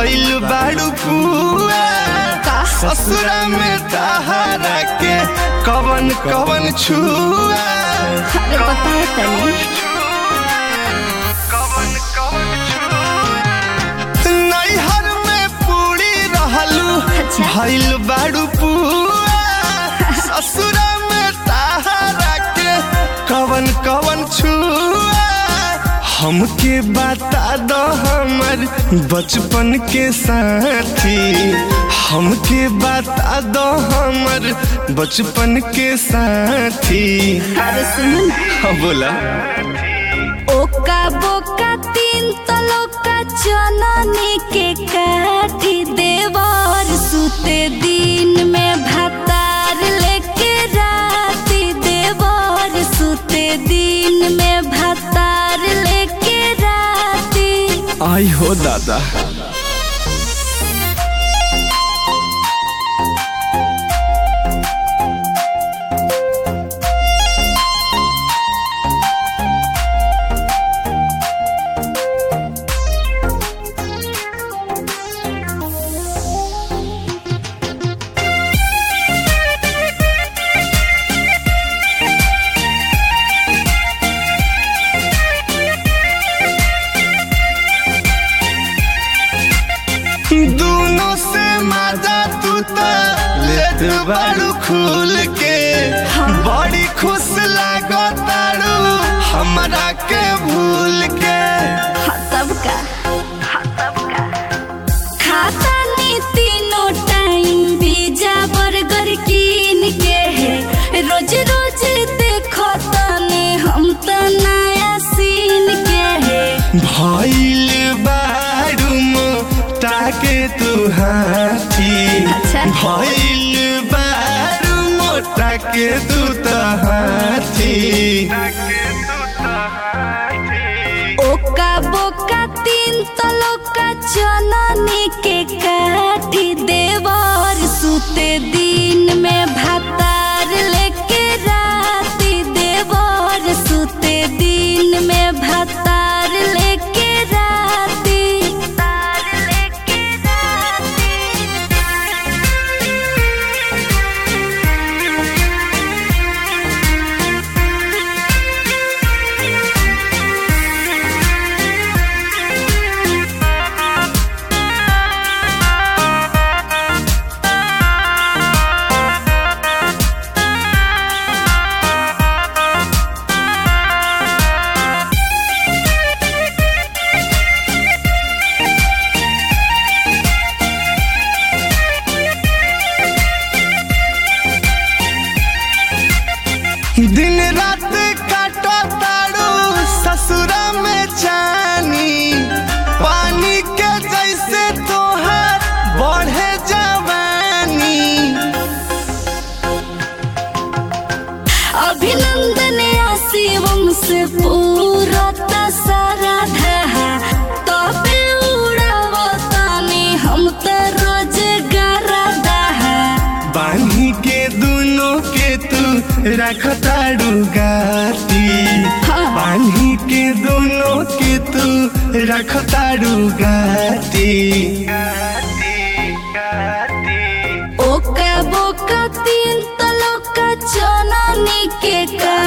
भइल बाड़ू पुआ ससुरा में तहारा के कवन कवन छुआ अरे बताओ तनी नैहर में पूरी रहलू अच्छा। भइल बाड़ू पुआ ससुरा में तहारा के कवन कवन छुआ हमके बता दो हमर बचपन के साथी हमके बता दो हमर बचपन के साथी अरे सुनो ना हाँ बोला ओका बोका तीन तलोका चननी के काटी देवर सुते दिन में भातार लेके राती देवर सुते दिन में भातार लेके राती आई हो दादा दोनों से मजा तू तो लेत बाड़ू खुल के बड़ी खुश लागो तारू हमरा के भूल के हाँ, तब का खाता नी तीनों टाइम पिज्जा बर्गर कीन के है रोज रोज देखो तने हम तो नया सीन के है भइल बाड़ू मोटा के तू हाथी अच्छा। भइल बाड़ू मोटा के तू तो हाथी ओका बोका तीन तलोका चननी के काटी देवर सुते दिन में भातार लेके राती देवर सुते दिन में भातार लेके राती तार लेके दिन रात काटो तारू ससुरा में जानी पानी के जैसे तोहार बढ़े जवानी अभिनंदन शिवम से पूरा सारा धहा तबे उड़ावतानी हम तो रोज गरदहा बानी के दोनों के तू रख तारू गाती हाँ। बानी के दोनों के तू रख तारू गाती ओका बोका तीन तलोका चननी के का